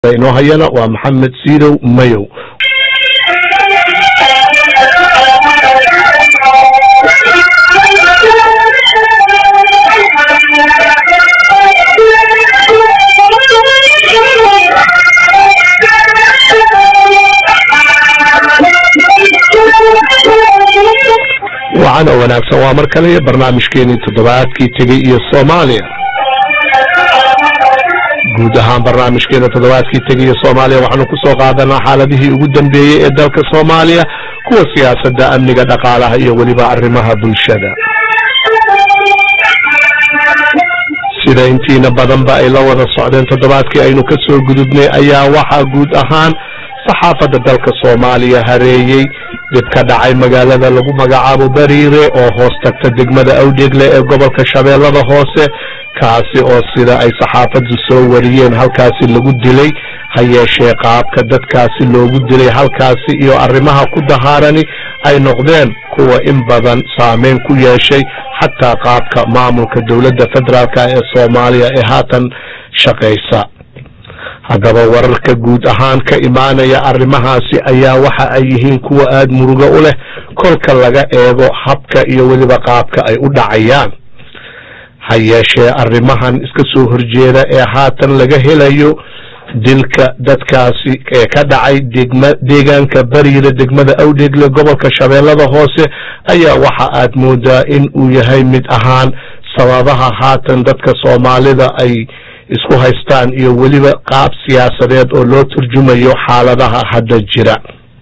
inoo hayana waa maxamed siidow mayow wacana wanaagsan waa mar kale barnaamijkeenii toddobaadkii tegey iyo soomaaliya guud ahaan barnaamijkeena toddobaadkii tegay iyo soomaaliya waxaanu kusoo qaadanaa xaaladihii ugu dambeeyey ee dalka soomaaliya kuwa siyaasadda amniga dhaqaalaha iyo weliba arrimaha bulshada sida intiina badanba ay la wada socdeen toddobaadkii aynu ka soo gudubnay ayaa waxaa guud ahaan saxaafadda dalka soomaaliya hareeyey dib ka dhacay magaalada lagu magacaabo bariire oo hoos tagta degmada awdheegle ee gobolka shabeellada hoose kaasi oo sida ay saxaafaddu soo wariyeen halkaasi lagu dilay ha yeeshee qaabka dadkaasi loogu dilay halkaasi iyo arrimaha ku dahaarani ay noqdeen kuwa in badan saameyn ku yeeshay xataa qaabka maamulka dowladda federaalka ee soomaaliya ee haatan shaqaysa haddaba wararka guud ahaan ka imaanaya arrimahaasi ayaa waxa ay yihiin kuwa aada murugo u leh kolka laga eego habka iyo weliba qaabka ay u dhacayaan ha yeeshee arrimahan iska soo horjeeda ee haatan laga helayo dilka dadkaasi ee ka dhacay degma deegaanka bariira degmada awdheegle gobolka shabeellada hoose ayaa waxa aad moodaa in uu yahay mid ahaan sababaha haatan dadka soomaalida ay isku haystaan iyo weliba qaab siyaasadeed oo loo turjumayo xaaladaha hadda jira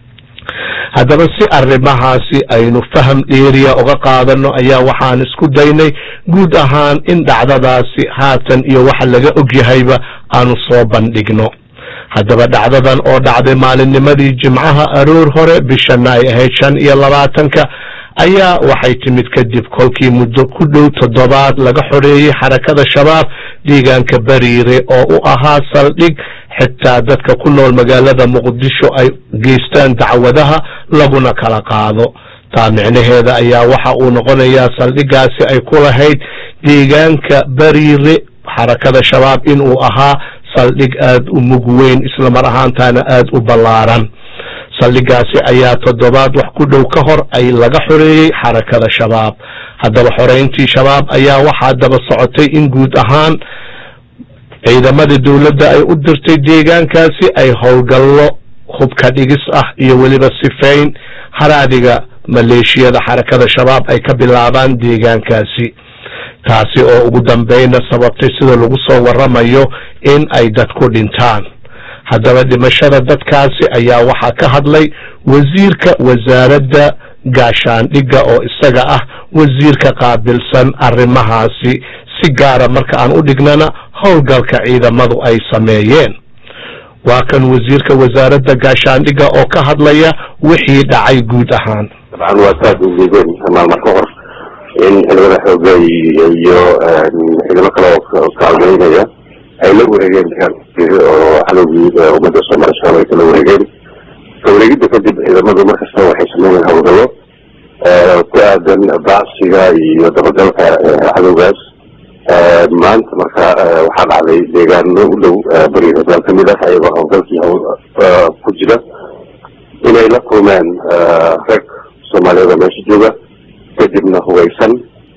haddaba si arrimahaasi aynu faham dheeriya uga qaadano ayaa waxaan isku daynay guud ahaan in dhacdadaasi haatan iyo waxa laga ogyahayba aanu soo bandhigno haddaba dhacdadan oo dhacday maalinnimadii jimcaha aroor hore bishana ay ahayd shan iyo labaatanka ayaa waxay timid kadib kolkii muddo ku dhow toddobaad laga xoreeyey xarakada shabaab deegaanka bariire oo u ahaa saldhig xitaa dadka ku nool magaalada muqdisho ay geystaan dacwadaha laguna kala qaado taa micnaheeda ayaa waxa uu noqonayaa saldhigaasi ay ku lahayd deegaanka bariire xarakada shabaab inuu ahaa saldhig aada u mug weyn isla mar ahaantaana aada u ballaaran saldhigaasi ayaa toddobaad wax ku dhow ka hor ay laga xoreeyey xarakada shabaab haddaba xoreyntii shabaab ayaa waxaa daba socotay in guud ahaan ciidamada dowladda ay u dirtay deegaankaasi ay howlgallo hubka dhigis ah iyo weliba sifeyn haraadiga maleeshiyada xarakada shabaab ay ka bilaabaan deegaankaasi taasi oo ugu dambeyna sababtay sida lagu soo waramayo in ay dadku dhintaan haddaba dhimashada dadkaasi ayaa waxaa ka hadlay wasiirka wasaaradda gaashaandhigga oo isaga ah wasiirka qaabilsan arrimahaasi si gaara marka aan u dhignana howlgalka ciidamadu ay sameeyeen waa kan wasiirka wasaaradda gaashaandhigga oo ka hadlaya wixii dhacay guud ahaan dabcan waa saad ujeedeen maalma ka hor in ciidamada xooga iyo ciidamo kale oo kaalgelinaya ay la wareegeen oo cadowgii ummadda soomaali shabaab ay kala wareegeen ka wareegidda kadib ciidamadu markasta waxay sameeyeen howlgallo ku aadan baacsiga iyo dabagalka cadowgaas maanta marka waxaa dhacday deegaano u dhow bari hogaal kamid ah ayagoo howlgalkii ku jira inay la kulmeen rag soomaaliyeed oo meesha jooga kadibna hugaysan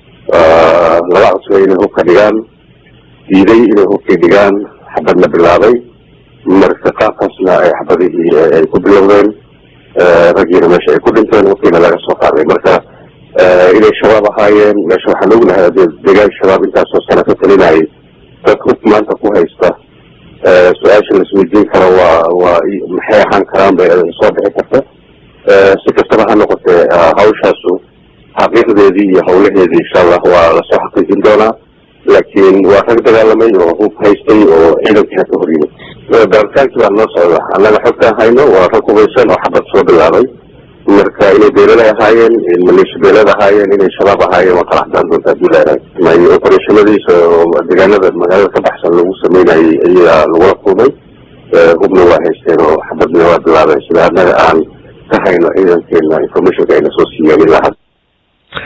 laga codsay inay hubka dhigaan diiday inay hubkii dhigaan xabadna bilaabay marka qaabkaasna ay xabadihii ay ku bilowdeen raggiina meesha ay ku dhinteen hubkiina laga soo qaaday marka inay shabaab ahaayeen meesha waxaan ognahay deegaan shabaab intaasoo sano ka talinayay dad hub maanta ku haysta su-aasha laisweydiin karo waa waa maxay ahaan karaan bay soo bixi karta si kastaba ha noqotee hawshaasu xaqiiqdeedii iyo hawlaheedii insha allah waa lasoo xaqiijin doonaa laakiin waa rag dagaalamay oo hub haystay oo ciidankiina ka hor yimid baaritaankii baa noo socda annaga xogtaan hayno waa rag hubaysan oo xabad soo bilaabay marka inay beelada ahaayeen maleesha beelad ahaayeen inay shabaab ahaayeen waa kala cadaan doonta hadii leedahay opereshonadiisa oo deegaanada magaalada ka baxsan lagu sameynayay ayaa lagula kulmay hubna waa haysteen oo xabadna waa bilaabeen sida annaga aan ka hayno ciidankeena informationka ayna soo siiyeen ilaa hadda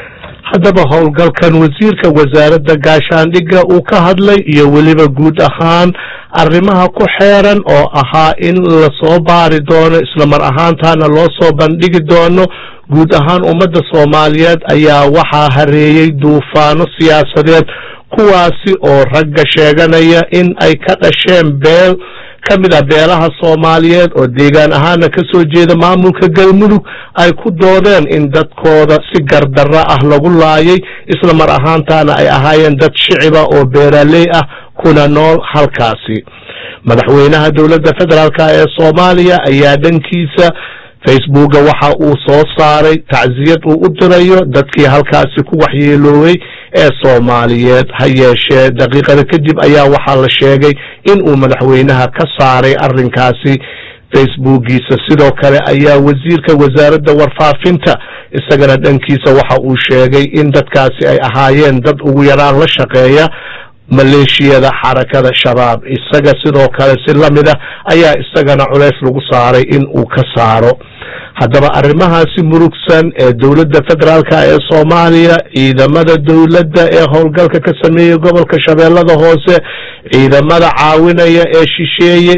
haddaba howlgalkan wasiirka wasaaradda gaashaandhigga uu ka hadlay iyo weliba guud ahaan arrimaha ku xeeran oo ahaa in lasoo baari doono islamar ahaantaana loo soo bandhigi doono guud ahaan ummadda soomaaliyeed ayaa waxaa hareeyey duufaano siyaasadeed kuwaasi oo ragga sheeganaya in ay ka dhasheen beel ka mid ah beelaha soomaaliyeed oo deegaan ahaana ka soo jeeda maamulka galmudug ay ku doodeen in dadkooda si gardarro ah lagu laayay isla mar ahaantaana ay ahaayeen dad shiciba oo beeraley ah kuna nool halkaasi madaxweynaha dowladda federaalk ee soomaaliya ayaa dhankiisa facebooka waxa uu soo saaray tacsiyad uu u dirayo dadkii halkaasi ku waxyeeloobay ee soomaaliyeed ha yeeshee daqiiqada kadib ayaa waxaa la sheegay in uu madaxweynaha ka saaray arrinkaasi facebookiisa sidoo kale ayaa wasiirka wasaaradda warfaafinta isagana dhankiisa waxa uu sheegay in dadkaasi ay ahaayeen dad ugu yaraan la shaqeeya maleeshiyada xarakada shabaab isaga sidoo kale si lamid ah ayaa isagana culeys lagu saaray in uu ka saaro haddaba arrimahaasi murugsan ee dowladda federaalk ee soomaaliya ciidamada dowladda ee howlgalka ka sameeyey gobolka shabeellada hoose ciidamada caawinaya ee shisheeye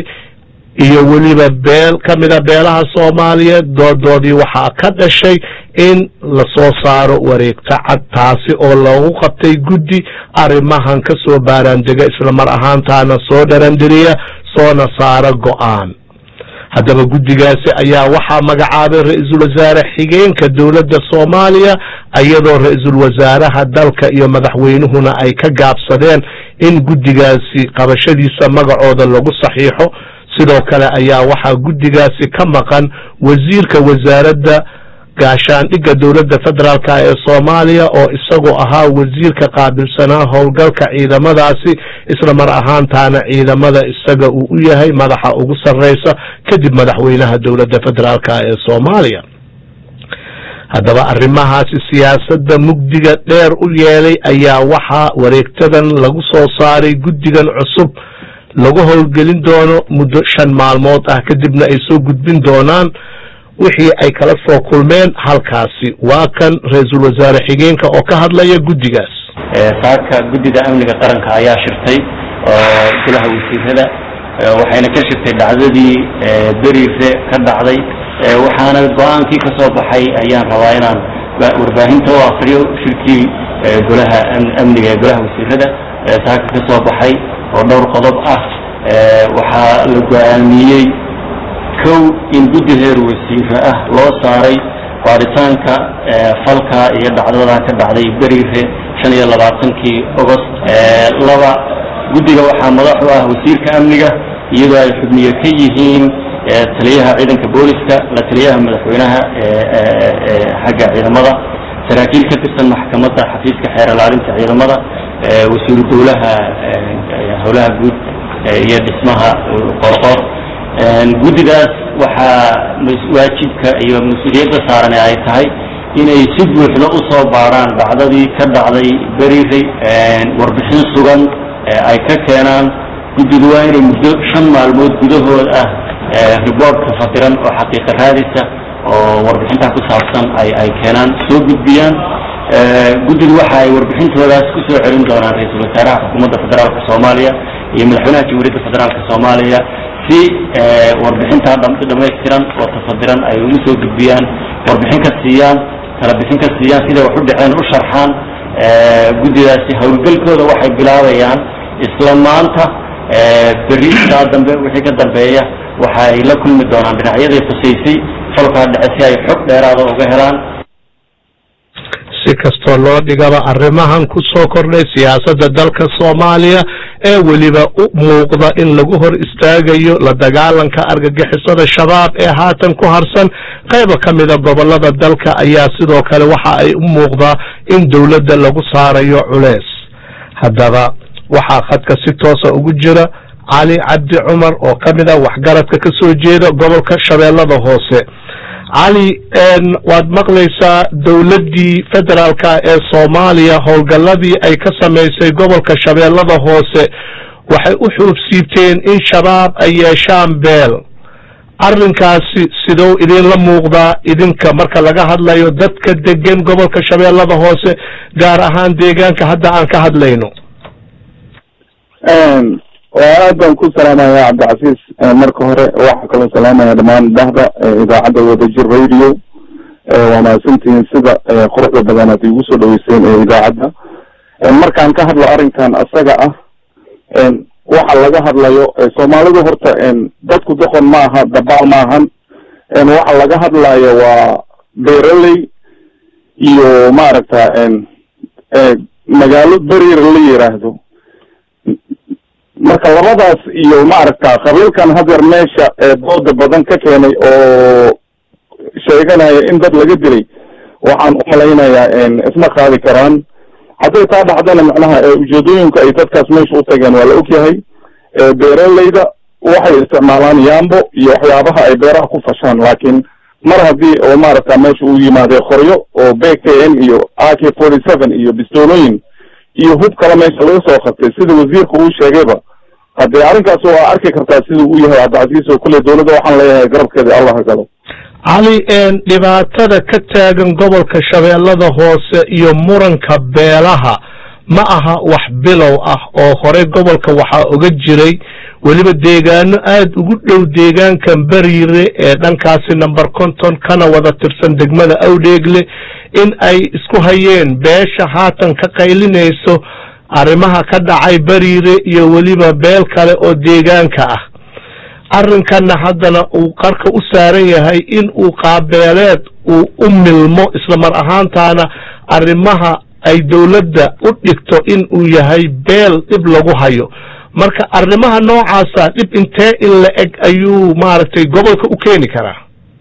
iyo weliba beel ka mida beelaha soomaaliyeed doodoodii waxaa ka dhashay in lasoo saaro wareegto cad taasi oo loogu qabtay guddi arrimahan ka soo baaraandega islamar ahaantaana soo dharandiriya soona saara go-aan haddaba guddigaasi ayaa waxaa magacaabay ra-iisul wasaare xigeenka dowladda soomaaliya iyadoo ra-iisul wasaaraha dalka iyo madaxweynuhuna ay ka gaabsadeen in guddigaasi qabashadiisa magacooda lagu saxiixo sidoo kale ayaa waxaa guddigaasi ka maqan wasiirka wasaaradda gaashaandhigga dowladda federaalk ee soomaaliya oo isagoo ahaa wasiirka qaabilsanaa howlgalka ciidamadaasi isla mar ahaantaana ciidamada isaga uu u yahay madaxa ugu sarreysa kadib madaxweynaha dowladda federaalk ee soomaaliya haddaba arrimahaasi siyaasadda mugdiga dheer u yeelay ayaa waxaa wareegtadan lagu soo saaray guddigan cusub lagu howlgelin doono muddo shan maalmood ah kadibna ay soo gudbin doonaan wixii ay kala soo kulmeen halkaasi waa kan ra-iisul wasaare xigeenka oo ka hadlaya guddigaas saaka guddida amniga qaranka ayaa shirtay oo golaha wasiirada waxayna ka shirtay dhacdadii beriire ka dhacday waxaana go-aankii ka soo baxay ayaan rabaa inaan warbaahinta u akriyo shirkii golaha amniga ee golaha wasiirada saaka ka soo baxay oo dhowr qodob ah waxaa la go-aamiyey kow in guddi heer wasiire ah loo saaray baaritaanka falka iyo dhacdadan ka dhacday beriire shan iyo labaatankii ogost laba guddiga waxaa madax u ah wasiirka amniga iyadoo ay xubniye ka yihiin taliyaha ciidanka booliska la taliyaha madaxweynaha xagga ciidamada saraakiil ka tirsan maxkamadda xafiiska xeer ilaalinta ciidamada wasiiru dowlaha howlaha guud iyo dhismaha qorqor guddigaas waxaa waajibka iyo mas-uuliyadda saaran ay tahay inay si buuxda u soo baaraan dhacdadii ka dhacday beriray warbixin sugan ay ka keenaan guddigu waa inay muddo shan maalmood gudahood ah riboortka fadiran oo xaqiiqa raadisa oo warbixintaa ku saabsan ay ay keenaan soo gudbiyaan guddigu waxa ay warbixintoodaas ku soo celin doonaan ra-iisul wasaaraha xukuumadda federaalka soomaaliya iyo madaxweynaha jamhuuriyadda federaalka soomaaliya si warbixintaa dhamaystiran oo tafadiran ay ugu soo gudbiyaan warbixin ka siiyaan kala bixin ka siiyaan siday wax u dhaceen u sharxaan guddidaasi howlgalkooda waxay bilaabayaan isla maanta berri saa dambe wixii ka dambeeya waxa ay la kulmi doonaan dhinacyadii khusaysay falkaa dhace si ay xog dheeraada uga helaan si kastoo loo dhigaba arrimahan ku soo kordhay siyaasadda dalka soomaaliya ee weliba u muuqda in lagu hor istaagayo la dagaalanka argagixisada shabaab ee haatan ku harsan qayba ka mida gobolada dalka ayaa sidoo kale waxa ay u muuqdaa in dowladda lagu saarayo culeys haddaba waxaa khadka si toosa ugu jira cali cabdi cumar oo ka mid ah waxgaradka ka soo jeeda gobolka shabeellada hoose cali waad maqlaysaa dowladdii federaalka ee soomaaliya howlgalladii ay ka samaysay gobolka shabeellada hoose waxay u xuubsiibteen in shabaab ay yeeshaan beel arrinkaasi sidou idinla muuqdaa idinka marka laga hadlayo dadka degan gobolka shabeellada hoose gaar ahaan deegaanka hadda aan ka hadlayno waa aad baan ku salaamaya cabdicasiis marka hore waxaa kaloo salaamaya dhammaan dahda idaacadda wadajir radio waa mahadsantihiin sida quruxda badan aad igu soo dhaweyseen ee idaacadda markaan ka hadlo arrinkan asaga ah waxa laga hadlayo soomaalidu horta dadku doqon ma aha dabaal ma ahan waxa laga hadlayo waa beeraley iyo maaragta magaalo berier la yiraahdo marka labadaas iyo maaragta qabiilkan hadeer meesha dooda badan ka keenay oo sheeganaya in dad laga dilay waxaan umalaynayaa isma qaadi karaan hadday taa dhacdana macnaha ujeedooyinka ay dadkaas meesha u tageen waa la ogyahay beeraleyda waxay isticmaalaan yambo iyo waxyaabaha ay beeraha ku fashaan laakiin mar haddii oo maaragta meesha uu yimaadee qoryo oo b k n iyo a k forty seven iyo bistoolooyin iyo hub kale meesha laga soo qabtay sida wasiirka uu sheegayba haddee arrinkaas waa arki kartaa siduu u yahay cabdicasiis oo kule dowladda waxaan leeyahay garabkeeda allah ha galo cali dhibaatada ka taagan gobolka shabeellada hoose iyo muranka beelaha ma aha wax bilow ah oo horey gobolka waxaa oga jiray weliba deegaano aada ugu dhow deegaankan beriire ee dhankaasi number conton kana wada tirsan degmada awdheegle in ay isku hayeen beesha haatan ka qaylinayso arrimaha ka dhacay beriire iyo weliba beel kale oo deegaanka ah arrinkanna haddana uu qarka u saaran yahay in uu qaabeeleed uu u milmo isla mar ahaantaana arrimaha ay dowladda u dhigto in uu yahay beel dhib lagu hayo marka arrimaha noocaasa dhib intee in la eg ayuu maaragtay gobolka u keeni karaa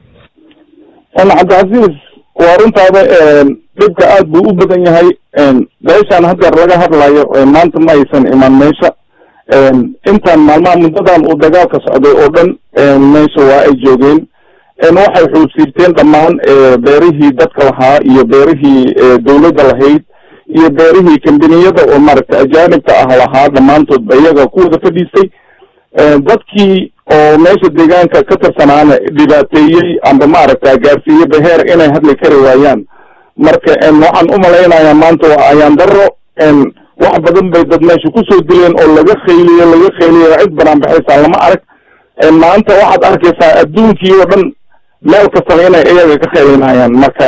cabdicasiis waa runtaada dhibka aad buu u badan yahay beeshaan hadeer laga hadlayo maanta ma aysan iman meesha intaan maalmaha muddadan uu dagaalka socday oo dhan meesha waa ay joogeen waxay xuudsiirteen dhammaan beerihii dadka lahaa iyo beerihii dowladda lahayd iyo beerihii kambaniyada oo maaragta ajaanibka ah lahaa dhammaantood ba iyaga ku wada fadhiistay dadkii oo meesha deegaanka ka tirsanaana dhibaateeyey amba maaragta gaarsiiye beheer inay hadli kari waayaan marka waxaan umalaynayaa maanta waa ayaan daro wax badan bay dad meesha kusoo dileen oo laga khayliyo laga khayliyo cid banaan baxaysaa lama arag maanta waxaad arkaysaa adduunkii oo dhan meel kastaba inay iyaga ka khaylinayaan marka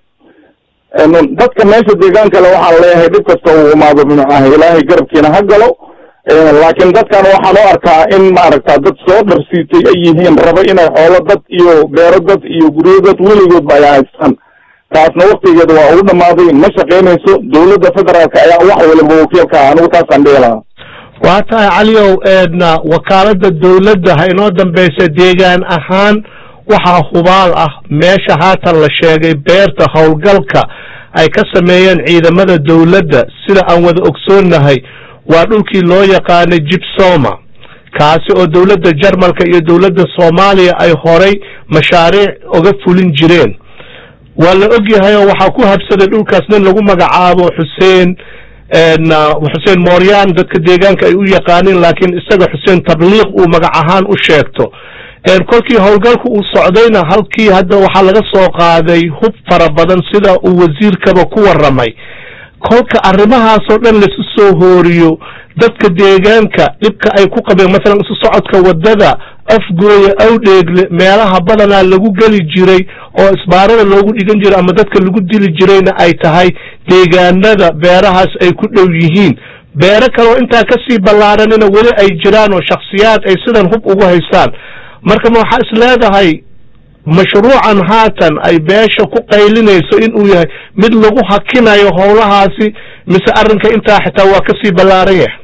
dadka meesha deegaankale waxaan leeyahay dhib kasta uu imaado bimacnaha ilaahay garabkiina ha galo laakiin dadkan waxaan u arkaa in maaragta dad soo dharsiitay ay yihiin raba inay xoolo dad iyo beero dad iyo guryo dad weligoodba ay haystaan taasna waktigeeda waa ugu dhamaaday ma shaqaynayso dowladda federaalka ayaa wax waliba wakiilka ah anigu taasaan dhihi lahaa waa tahay caliow eedna wakaalada dowladda ha inoo dambaysa deegaan ahaan waxaa hubaal ah meesha haatan la sheegay beerta howlgalka ay ka sameeyeen ciidamada dowladda sida aan wada ogsoonnahay waa dhulkii loo yaqaanay jibsoma kaasi oo dowladda jarmalka iyo dowladda soomaaliya ay horay mashaariic oga fulin jireen waa la og yahay oo waxaa ku habsaday dhulkaas nin lagu magacaabo xuseen xuseen mooryan dadka deegaanka ay u yaqaaniin laakiin isaga xuseen tabliiq uu magac ahaan u sheegto kolkii howlgalku uu socdayna halkii hadda waxaa laga soo qaaday hub fara badan sida uu wasiirkaba ku warramay kolka arrimahaasoo dhan laisu soo hooriyo dadka deegaanka dhibka ay ku qabeen masalan isu socodka waddada afgooya awdheegle meelaha badanaa lagu geli jiray oo isbaarada loogu dhigan jiray ama dadka lagu dili jirayna ay tahay deegaanada beerahaas ay ku dhow yihiin beero kale oo intaa kasii ballaaranina weli ay jiraan oo shaksiyaad ay sidan hub ugu haystaan marka ma waxaa is leedahay mashruucan haatan ay beesha ku qaylinayso in uu yahay mid lagu hakinayo howlahaasi mise arrinka intaa xitaa waa kasii ballaaran yahay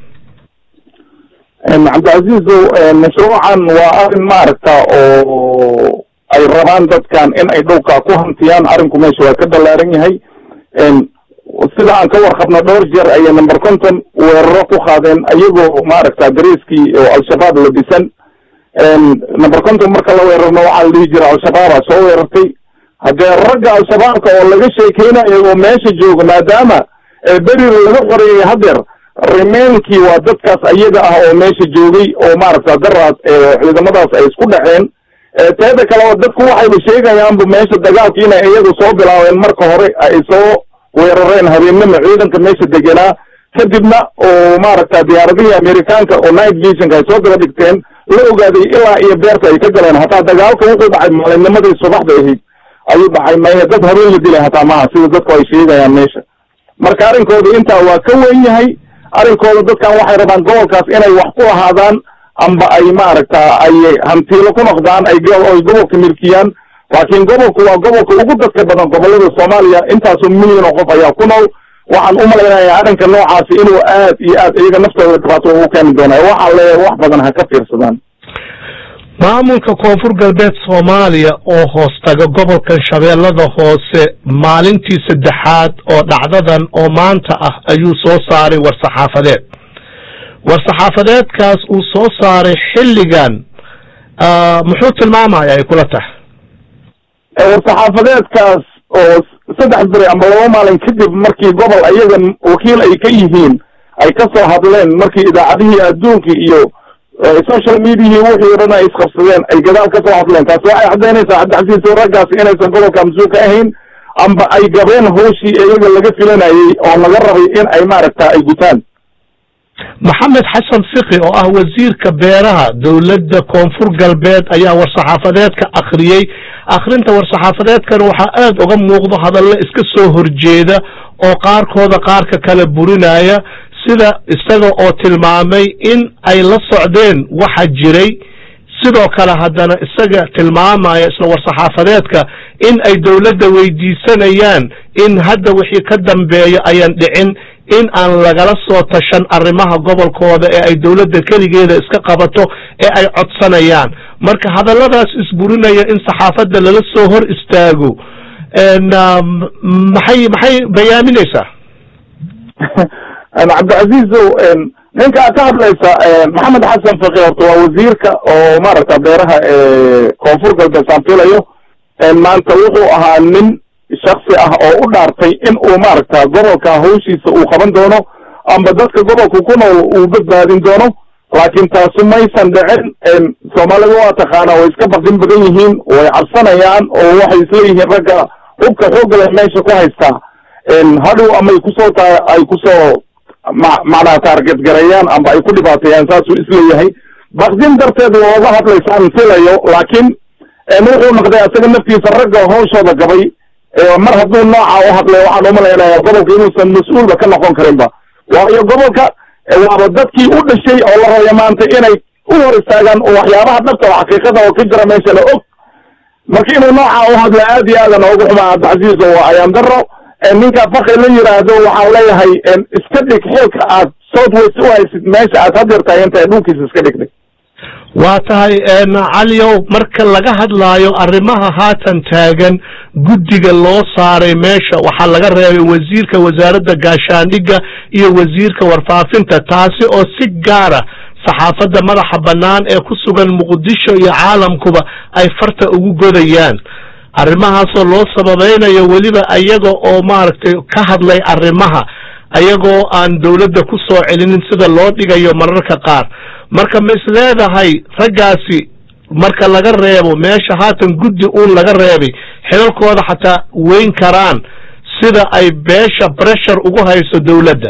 cabdicasiizow mashruucan waa arrin maaragta oo ay rabaan dadkan in ay dhowkaa ku hantiyaan arrinku meesha waa ka ballaaran yahay sida aan ka warqabno dhowr jeer ayay number conton weeraro ku qaadeen ayagoo maaragta dariiskii oo al-shabaab la dhisan number conton marka la weerarno waxaa la dhihi jira al-shabaabaa soo weerartay haddee ragga al-shabaabka oo laga sheekeynayo oo meesha jooga maadaama berira laga qoreeyay hadeer remainkii waa dadkaas ayaga ah oo meesha joogay oo maaragta daraas ciidamadaas ay isku dhaceen teeda kale oo dadku waxayba sheegayaanba meesha dagaalka inay iyagu soo bilaabeen marka hore ay soo weerareen habeennimo ciidanka meesha degenaa kadibna oo maaragta diyaaradihii amerikaanka oo night visionka ay soo daba dhigteen la ogaaday ilaa iyo beerta ay ka galeen hataa dagaalka wuxuu dhacay maalinnimadii subaxda ahayd ayuu dhacay maya dad habeen la dilay hataa maha sida dadku ay sheegayaan meesha marka arrinkooda intaa waa ka weyn yahay arrinkooda dadkan waxay rabaan gobolkaas inay wax ku ahaadaan amba ay maaragta ay hantiilo ku noqdaan ay ay gobolka milkiyaan laakiin gobolku waa gobolka ugu dadka badan gobolada soomaaliya intaasoo milyan oo qof ayaa ku nool waxaan u malaynayaa arrinka noocaasi inuu aad iyo aad iyaga naftooda dhibaato ugu keeni doona waxaa leeyahay wax badan ha ka fiirsadaan maamulka koonfur galbeed soomaaliya oo hoostaga gobolkan shabeellada hoose maalintii saddexaad oo dhacdadan oo maanta ah ayuu soo saaray war-saxaafadeed war-saxaafadeedkaas uu soo saaray xilligan muxuu tilmaamaya ay kula tahay war-saxaafadeedkaas oo saddex beri amba laba maalin kadib markii gobol ayaga wakiil ay ka yihiin ay ka soo hadleen markii idaacadihii adduunkii iyo social mediahii wixii o dhan ay isqabsadeen ay gadaal ka soo hadleen taasi waxay caddaynaysaa cabdixasiis raggaasi inaysan gobolka mas-uul ka ahayn amba ay gabeen hooshii iyaga laga filanayey oo laga rabay in ay maaragta ay gutaan maxamed xasan fiki oo ah wasiirka beeraha dowladda koonfur galbeed ayaa war-saxaafadeedka akhriyey akhrinta war-saxaafadeedkan waxaa aad uga muuqdo hadallo iska soo horjeeda oo qaarkooda qaarka kale burinaya sida isaga oo tilmaamay in ay la socdeen waxa jiray sidoo kale haddana isaga tilmaamaya isla war-saxaafadeedka in ay dowladda weydiisanayaan in hadda wixii ka dambeeya ayaan dhicin in aan lagala soo tashan arrimaha gobolkooda ee ay dowladda keligeeda iska qabato ee ay codsanayaan marka hadalladaas isburinaya in saxaafadda lala soo hor istaago maxay maxay bayaaminaysaa cabdicasiizow ninka aad ka hadlaysa maxamed xasan faki horta waa wasiirka oo maaragta beeraha koonfur galbeed saan filayo maanta wuxuu ahaa nin shaksi ah oo u dhaartay in uu maaragta gobolka hawshiisa uu qaban doono amba dadka gobolka ku nool uu badbaadin doono laakiin taasu maysan dhicin soomaalida waa taqaanaa way iska baqdin badan yihiin way cabsanayaan oo waxay isleeyihiin ragga hubka xoogale meesha ku haystaa hadhow amay kusoo ta ay kusoo ma macnaha taargetgareeyaan amba ay ku dhibaateeyaan saasuu isleeyahay baqdin darteed looga hadlaysaan filayo laakiin wuxuu noqday asaga naftiisa ragga hawshooda gabay mar hadduu nooca u hadlay waxaan umalaynaya gobolka inuusan mas-uulba ka noqon karinba waayo gobolka waaba dadkii u dhashay oo la rabaya maanta inay u hor istaagaan oo waxyaabaha dhabta oo xaqiiqada oo ka jira meesha la og marka inuu nooca u hadla aad iyo aadan oogu xumaa cabdicasiis oo ayaan daro ninka faki la yiraahdo waxaan leeyahay iska dhig xilka aad south west u haysid meesha aad hadeertahay inta dhulkiisa iska dhigday waa tahay caliow marka laga hadlaayo arrimaha haatan taagan guddiga loo saaray meesha waxaa laga reebay wasiirka wasaaradda gaashaandhigga iyo wasiirka warfaafinta taasi oo si gaara saxaafadda madaxa bannaan ee ku sugan muqdisho iyo caalamkuba ay farta ugu godayaan arrimahaasoo loo sababaynayo weliba ayaga oo maaragtay ka hadlay arrimaha ayagoo aan dowladda ku soo celinin sida loo dhigayo mararka qaar marka ma is leedahay raggaasi marka laga reebo meesha haatan guddi uun laga reebay xilalkooda xataa weyn karaan sida ay beesha breshar ugu hayso dowladda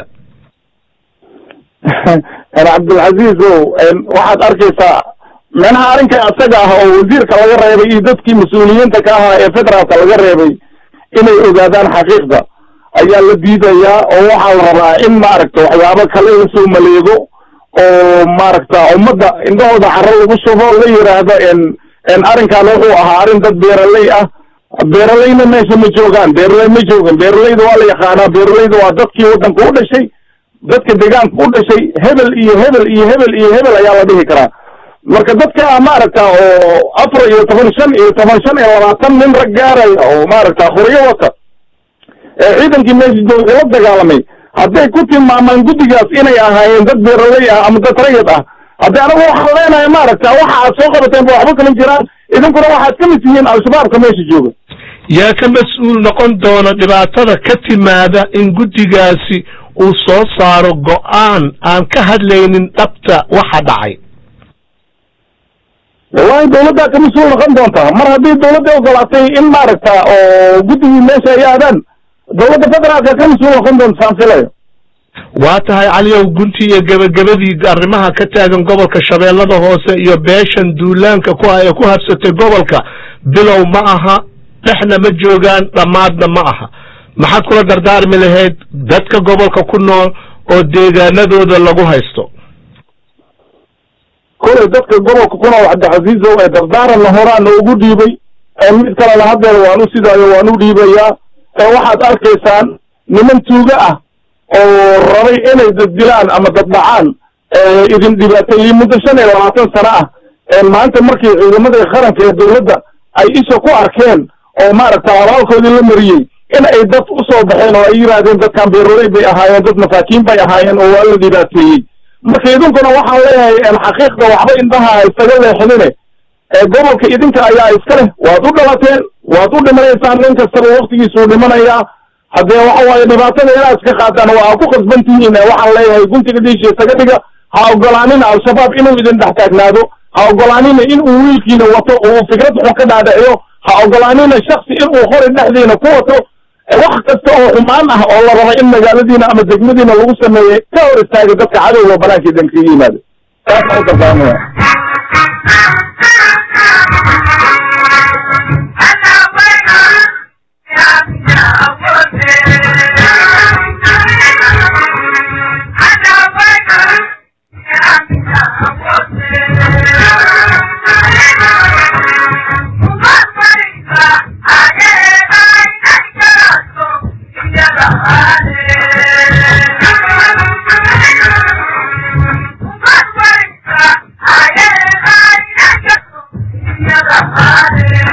cabdilcaziizow waxaad arkaysaa meelaha arrinka asaga ah oo wasiirka laga reebay iyo dadkii mas-uuliyiinta ka ahaa ee federaalka laga reebay inay ogaadaan xaqiiqda ayaa la diidayaa oo waxaa la rabaa in maaragta waxyaabo kale lasoo maleego oo maaragta ummadda indhahooda caro lagu shubo la yiraahdo arrinkan wuxuu ahaa arrin dad beeraley ah beeralayna meesha ma joogaan beeraley ma joogan beeralayda waa la yaqaanaa beeralayda waa dadkii waddanka u dhashay dadka deegaanka u dhashay hebel iyo hebel iyo hebel iyo hebel ayaa la dhihi karaa marka dadka maaragta oo afar iyo toban shan iyo toban shan iyo labaatan nin rag gaaraya oo maaragta qoryo wata ee ciidankii meesha jooga la dagaalamay hadday ku tilmaamaan guddigaas inay ahaayeen dad beeraley ah ama dad rayid ah haddii anagu waxaan leenahay maaragta waxa aad soo qabateen ba waxba kama jiraan idinkuna waxaad ka mid tihiin al-shabaabka meesha jooga yaa ka mas-uul noqon doona dhibaatada ka timaada in guddigaasi uu soo saaro go-aan aan ka hadlaynin dhabta waxa dhacay wallahi dawladdaa ka mas-uul noqon doontaa mar haddii dawladda ogolaatay in maaragta oo guddigii meesha ay aadaan dawladda federaalka ka mas-uul noqon doonta saan filayo waa tahay caliyow gunti iyo gebagabadii arrimaha ka taagan gobolka shabeellada hoose iyo beeshan duulaanka ku ah ee ku habsatay gobolka bilow ma aha dhexna ma joogaan dhammaadna ma aha maxaad kula dardaarmi lahayd dadka gobolka ku nool oo deegaanadooda lagu haysto kolay dadka gobolka ku nool cabdixasiisow ee dardaaranna horaana ugu dhiibay mid kalena haddeer waan u sidaayo waan u dhiibayaa waxaad arkaysaan niman tuuga ah oo rabay inay daddilaan ama daddhacaan idin dhibaateeyey muddo shan iyo labaatan sano ah maanta markii ciidamadii qaranka ee dawladda ay isha ku arkeen oo maaragta abaalkoodii la mariyey in ay dad usoo baxeen oo ay yidhaahdeen dadkan beeroley bay ahaayeen dad masaakiin bay ahaayeen oo waa la dhibaateeyey marka idinkuna waxaan leeyahay xaqiiqda waxba indhaha isaga leexinine gobolka idinka ayaa iska leh waad u dhalateen waad u dhimanaysaan nin kastaba waktigiisuu dhimanayaa haddee waxa waaye dhibaatada inaad iska qaataan waa ku khasban tihiin waxaan leeyahay guntiga dhiisha isaga dhiga ha ogolaanina al-shabaab inuu idin dhex taagnaado ha ogolaanina in uu wiilkiina wato uu fikrad xun ka dhaadhiciyo ha ogolaanina shaksi in uu qori dhexdiina ku wato wax kasta oo xumaan ah oo la raba in magaaladiina ama degmadiina lagu sameeyey ka hor istaaga dadka cadowga banaanka idan kaga yimaado taas u dardaarmaya Yeah.